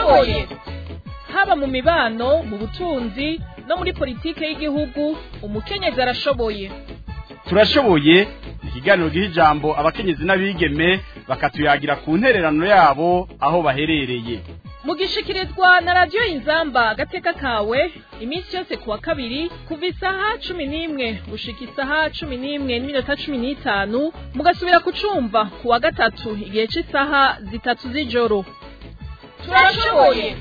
turashoboye haba mu mibano mu butunzi no muri politike y'igihugu umukenyezi arashoboye turashoboye ikiganiro giha ijambo abakenyezi n'abigeme bakatuyagira ku ntererano yabo aho baherereye mugishikirizwa na radiyo inzamba agateka kawe iminsi yose kuwa kabiri kuva isaha cumi n'imwe gushika isaha cumi n'imwe n'iminota cumi n'itanu mugasubira kucumva kuwa gatatu igihe cy'isaha zitatu z'ijoro turashoboye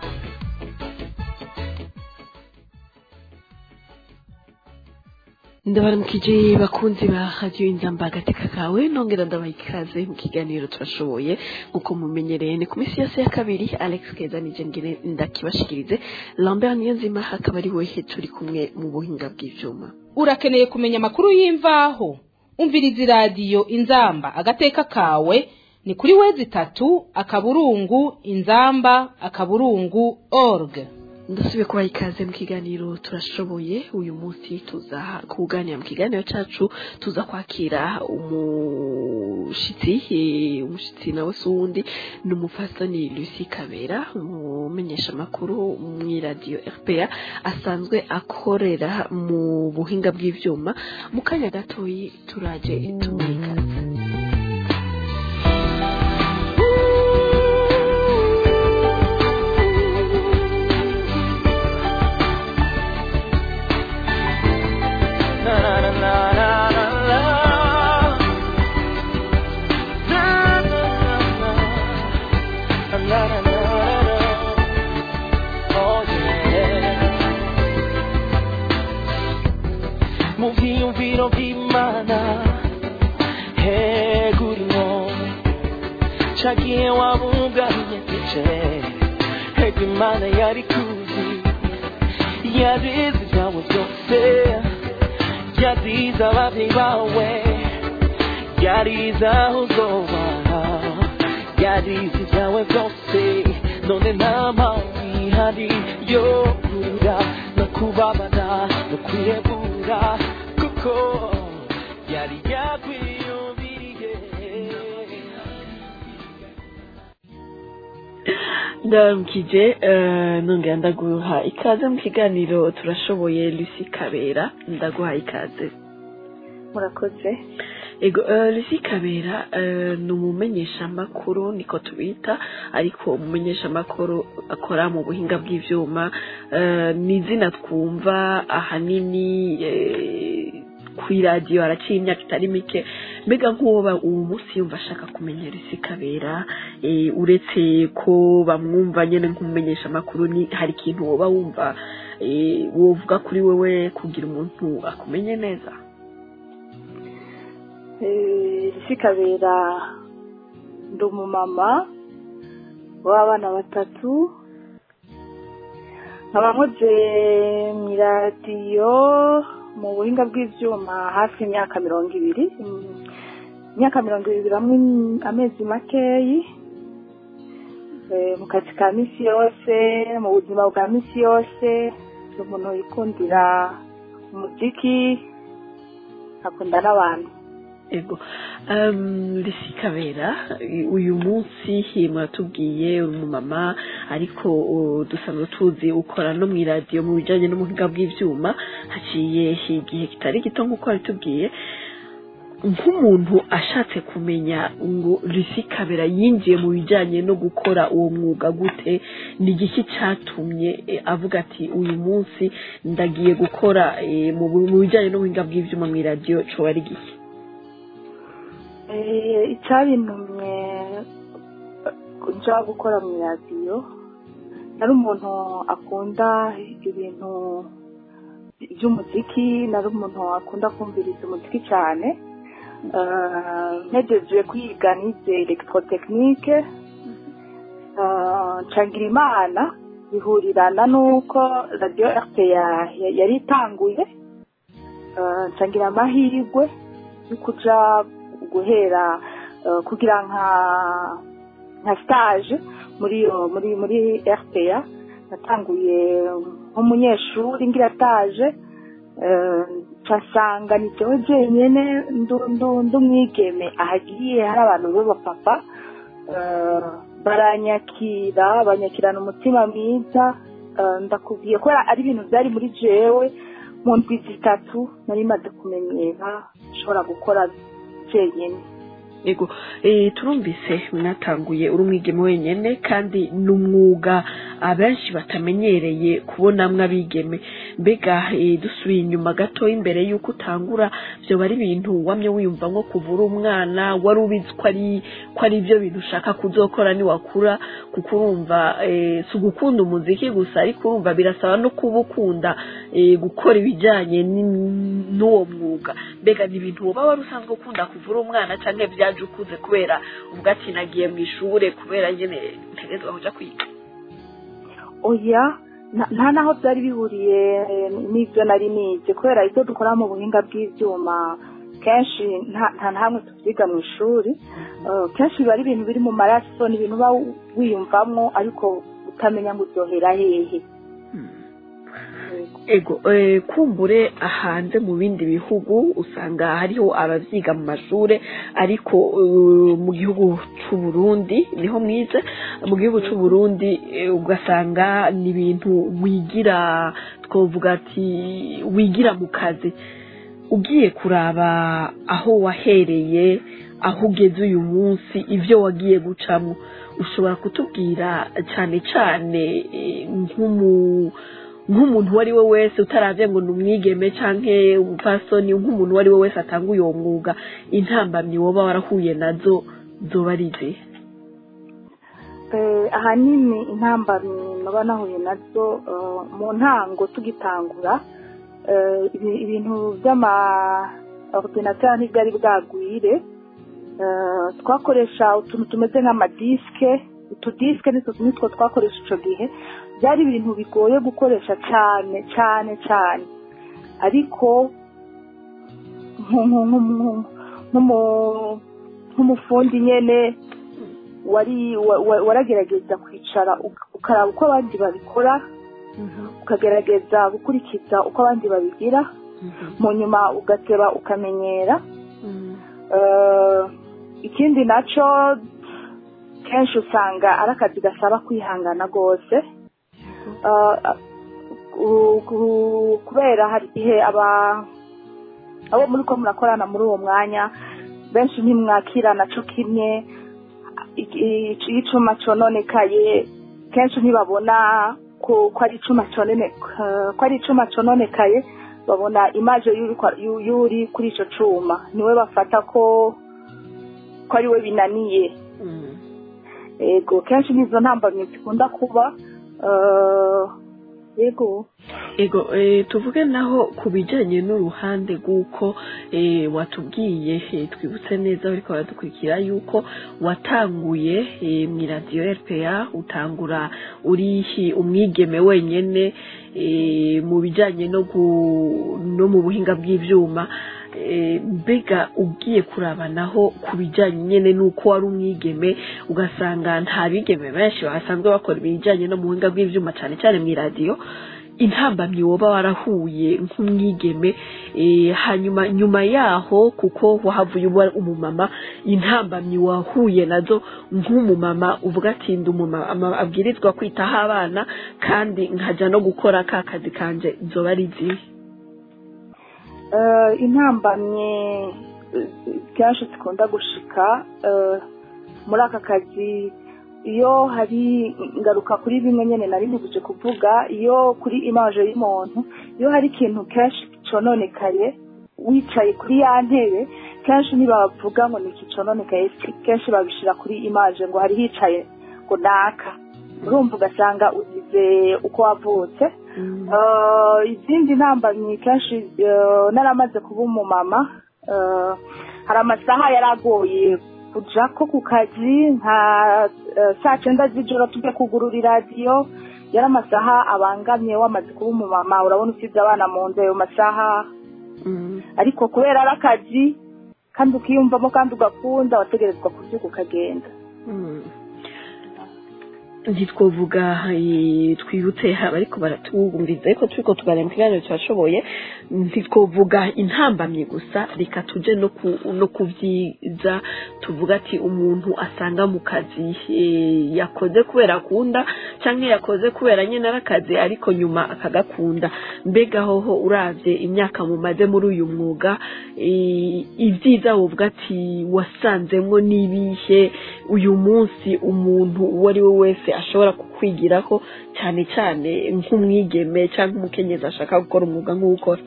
ndabaramukije bakunzi ba radiyo inzamba agateka kawe nongera ndabaha ikaze mu kiganiro turashoboye nk'uko mumenyereye ni ku minsi yose ya kabiri alex keza nije ngire ndakibashikirize lambert niyo nzima akaba ari wehe turi kumwe mu buhinga bw'ivyuma urakeneye kumenya amakuru y'imvaho umviriza iradiyo inzamba agateka kawe ni kuri wezi itatu akaburungu inzamba akaburungu org ndasubiye kubaha ikaze mu kiganiro turashoboye uyu munsi tuza kuganira mu kiganiro cyacu tuza kwakira umushitsi eh, umushitsi nawe si uwundi ni umufasani lucy kabera umumenyesha amakuru mu iradiyo rpa asanzwe akorera mu buhinga bw'ivyuma mu kanya gatoyi turaje tumuha ikaze mu byiyumviro by'imana hegurimo cagiye wabunganye tice hega imana yari kuzi yazize ibyawe byose yazize ababyeyi bawe yarize aho uzoba yarize ibyawe byose none nta mpamvu ihari yo kurira no kubabara no kwiyegura kuko yari yakwiyumviriye ndaramukije eh, nongera ndaguha ikaze mu kiganiro turashoboye lucy kabera ndaguha ikaze murakoze ego eh, lucy kabera eh, ni umumenyeshamakuru niko tubita ariko umumenyeshamakuru akora mu buhinga bw'ivyuma eh, ni izina twumva ahanini eh, kw'iradiyo haraciye imyaka itari mike mbega nk'uwo uwo munsi yumva ashaka kumenya lucy kabera eh, uretse ko bamwumva nyene nk'umumenyeshamakuru ni hari ikintu woba wumva eh, wovuga kuri wewe kugira umuntu akumenye neza isi kabera ndi umumama w'abana batatu nkaba nkoze mu iradiyo mu buhinga bw'ibyuma hafi imyaka mirongo ibiri Mm, imyaka mirongo ibiri hamwe amezi makeyi Eh, mu kazi ka misi yose mu buzima bwa misi yose ni umuntu wikundira umuziki akunda n'abantu ego um, lisi kabera uyu munsi mwatubwiye uri umumama ariko uh, dusanzwe tuzi ukora no mu iradiyo mu bijyanye n'ubuhinga bw'ibyuma haciye igihe kitari gito nk'uko wabitubwiye nk'umuntu ashatse kumenya ngo lisi kabera yinjiye mu bijyanye no gukora uwo mwuga gute ni igiki cyatumye eh, avuga ati uyu munsi ndagiye gukora eh, mu bu- mu bijyanye n'ubuhinga bw'ibyuma mu iradiyo coba ari giki Eh, icyabintumye nja gukora mu radiyo nari umuntu akunda ibintu by'umuziki nari umuntu akunda kumviriza umuziki cyane Eh, ntegereje kwiga nize elegitorotekinike ncangira imana bihurirana n'uko radiyo rpa yari itanguye Eh, ncangira amahirwe yo kuja guhera eh, kugira nka nka stage muri iyo muri muri rpa natanguye nk'umunyeshuri ngira stage eh, nsanga ni jewe jenyene ndu- ndu- ndi umwigeme ahagiye hari abantu b'abapapa eh, baranyakira banyakirana umutima mwiza eh, ndakubwiye kubera ari ibintu byari muri jewe mu ndwi zitatu nari maze kumenyera nshobora gukora jenyine yego eh, turumvise mwatanguye uri umwigeme wenyene kandi ni umwuga abenshi batamenyereye kubonamwo abigeme mbega eh, dusubiye inyuma gato imbere y'uko utangura vyoba ari ibintu wamye wiyumva nko kuvura umwana wari ubizi ko ari ko ari ibyo bintu ushaka kuzokora niwakura kuko urumva eh, si ugukunda umuziki gusa ariko urumva birasaba no kuba ukunda eh, gukora ibijyanye ni- n'uwo mwuga mbega ni ibintu woba wari usanzwe ukunda kuvura umwana cyangwa byaje ukuze kubera ubwo ati nagiye mu ishure kubera nyine ntegerezwa kuja kwiga oya nta- nta naho byari bihuriye eh, n'ibyo nari nize kubera ibyo dukora mu buhinga bw'ibyuma kenshi nta nta na hamwe tubyiga mu ishuri Eh, kenshi biba ari ibintu biri mu maraso ni ibintu uba wiyumvamo ariko utamenya ngo uryohera hehe ego eh, kumbure hanze mu bindi bihugu usanga hariho abavyiga mu mashure ariko eh, mu gihugu c'u Burundi niho mwize mu gihugu c'u Burundi eh, ugasanga ni ibintu wigira twovuga ati wigira mu kazi ugiye kuraba aho wahereye aho ugeze uyu munsi ibyo wagiye gucamo ushobora kutubwira cyane cyane eh, nk'umu nk'umuntu uwo ari we wese utaravye ngo ni umwigeme canke umupfasoni nk'umuntu uwo ari we wese atanga uyo mwuga intambamyi woba warahuye nazo zoba ari izihe Eh, ahanini intambamyi naba nahuye nazo eh, mu ntango tugitangura eh, ibi- ibintu by'ama ordinateur ntibyari bwagwire Eh, twakoresha utuntu tumeze nk'amadisike utudisike nitwo nitwo twakoresha icyo gihe byari ibintu bigoye gukoresha cyane cyane cyane ariko nku- nku- nku- nku- nk'umu- nk'umufundi nyene wari wa- wa- waragerageza kwicara uk- ukaraba uko abandi babikora ukagerageza gukurikiza uko abandi babigira mu nyuma ugateba ukamenyera Eh, ikindi nacyo kenshi usanga ari akazi gasaba kwihangana rwose Eh, ku- ku- kubera hari igihe aba abo muri ko murakorana muri uwo mwanya benshi ntimwakirana cyo kimwe i- i- iyo icuma cononekaye kenshi ntibabona ko ko ari icuma conone ko ari icuma cononekaye babona imaje y'uri kwa- y'u- y'uri kuri ico cuma niwe bafata ko ko ari we binaniye ego kenshi nizo ntambamyi zikunda kuba eh, yego ego eh, tuvuge naho ku bijyanye n'uruhande rw'uko eh, watubwiye eh, twibutse neza ariko baradukurikira yuko watanguye eh, mu iradiyo rpa utangura uri umwigeme wenyine eh, mu bijyanye no gu- no mu buhinga bw'ibyuma eh, mbega ugiye kurabanaho ku bijyanye nyine n'uko wari umwigeme ugasanga nta bigeme benshi basanzwe bakora ibijyanye no mu buhinga bw'ibyuma cyane cyane mu iradiyo intambamyi woba warahuye nk'umwigeme eh, hanyuma nyuma yaho kuko wahavuye uba umumama intambamyi wahuye nazo nk'umumama uvuga ati ndi umumama abwirizwa kwitaho abana kandi nkajya no gukora ka kazi kanje zoba ari izihe Eh, intambamye eh, kenshi zikunda gushika eh, muri aka kazi iyo hari ngaruka kuri bimwe nyine nari nibuje kuvuga iyo kuri imaje y'umuntu iyo hari ikintu kenshi cononekaye wicaye kuri ya ntebe kenshi ntibavuga ngo ni iki cononekaye kenshi babishira kuri imaje ngo hari hicaye ngo naka urumva ugasanga ugize uko wavutse Eh, izindi ntambamyi kenshi eh, naramaze kuba umumama eh, hari amasaha yari agoye kuja ko ku kazi nka eh, saa cyenda z'ijoro tujya kugurura iradiyo yari amasaha abangamye wamaze kuba umumama urabona usize abana mu nzu ayo masaha ariko kubera ari akazi kandi ukiyumvamo kandi ugakunda wategerezwa kubyuka ukagenda ntitwovuga eh, twibutse abariko baratwumviriza ariko turiko tuganira mu kiganiro turashoboye ntitwovuga intambamyi gusa reka tuje no ku no ku vyiza tuvuga ati umuntu asanga mu kazi eh, yakoze kubera akunda canke yakoze kubera nyene ari akazi ariko nyuma akagakunda mbega hoho uravye imyaka mumaze muri uyu mwuga eh, ivyiza wovuga ati wasanzemwo n'ibihe uyu munsi umuntu uwo ari we wese ashobora kukwigirako cyane cyane nk'umwigeme cyangwa umukenyezi ashaka gukora umwuga nk'uwukora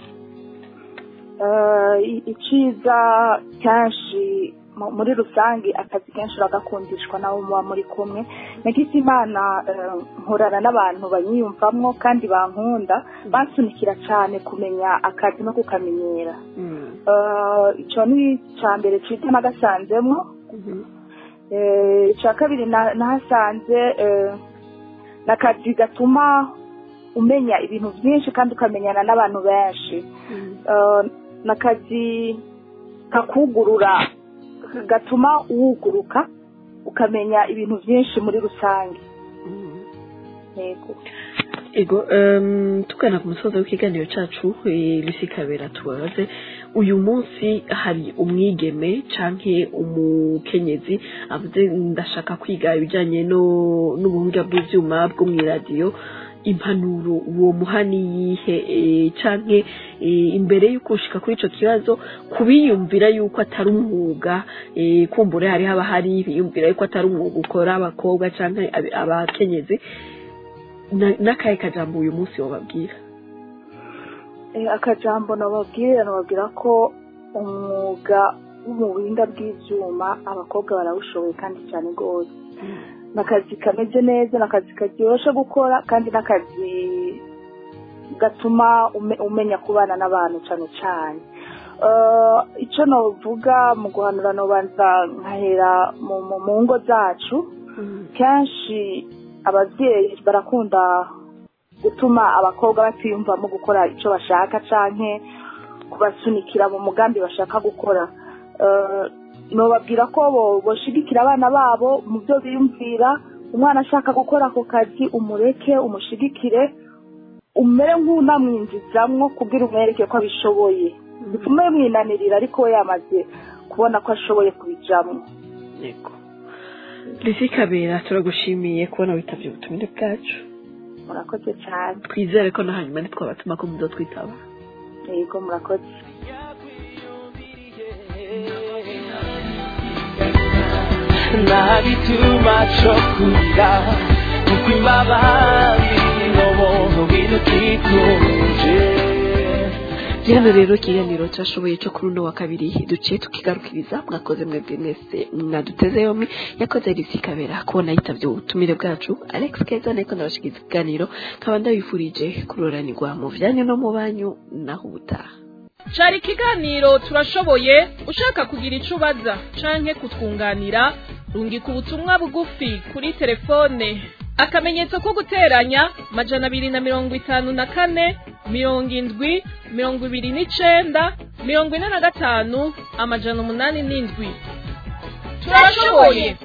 Eh, i- iciza kenshi mu- muri rusange akazi kenshi uragakundishwa nawe muba muri kumwe nagize imana eh, nkorana n'abantu banyiyumvamwo kandi bankunda bansunikira cyane kumenya akazi no kukamenyera Eh, ico ni ica mbere ciza nagasanzemwo Eh, icya kabiri na- nahasanze eh, ni akazi gatuma umenya ibintu byinshi kandi ukamenyana n'abantu benshi Eh, ni akazi kakugurura gatuma wuguruka ukamenya ibintu byinshi muri rusange yego ego um, tugana ku musozi w'ikiganiro cacu eh, Lucy Kabera tubabaze uyu munsi hari umwigeme canke umukenyezi avuze ndashaka kwiga ibijanye no n'ubuhinga bw'ivyuma bwo mw'iradiyo impanuro uwo muhani yihe eh, canke eh, imbere y'uko ushika kuri ico kibazo kubiyumvira yuko atari umwuga eh, kumbure hari haba hari biyumvira yuko atari umwuga ukora abakobwa canke abi- abakenyezi na- n'akahe kajambo uyu munsi wababwira Eh, akajambo nababwira nababwira ko umwuga wo mu buhinga bw'ibyuma abakobwa barawushoboye kandi cyane rwose ni akazi kameze neza ni akazi karyoshye gukora kandi n'akazi gatuma ume- umenya kubana n'abantu cyane cyane Eh, icyo navuga mu guhanura nobanza nkahera mu mu- mu ngo zacu kenshi ababyeyi barakunda gutuma abakobwa batiyumvamo gukora icyo bashaka canke kubasunikira mu mugambi bashaka gukora Eh, nobabwira ko bo- boshigikira abana babo mu byo biyumvira umwana ashaka gukora ako kazi umureke umushigikire umere nk'unamwinjizamwo kugira umwereke ko abishoboye bitume mwinanirira ariko we yamaze kubona ko ashoboye kubijamwo yego Lucy Kabera turagushimiye kubona witavye ubutumire bwacu murakoze cyane twizere ko na hanyuma ntitwabatuma ko muzotwitaba yego murakoze ntabituma cyo kurira kuko imbabazi n'ubuntu bidukikuje Hano rero ikiganiro cyashoboye cyo kuri uno wa kabiri duciye tukigarukiriza mwakoze mwebwe mwese mwaduteze yombi yakoze Lucy Kabera kubona yitavye ubutumire bwacu Alex Keza niko ndabashikiza ikiganiro nkaba ndabifurije kuroranirwa mu vyanyu no mu banyu naho ubutaha cari ikiganiro turashoboye ushaka kugira ico ubaza canke kutwunganira rungika ubutumwa bugufi kuri telefone akamenyetso ko guteranya majana abiri na mirongo itanu na kane mirongo indwi mirongo ibiri n'icenda mirongo ine na gatanu amajana umunani n'indwi turashoboye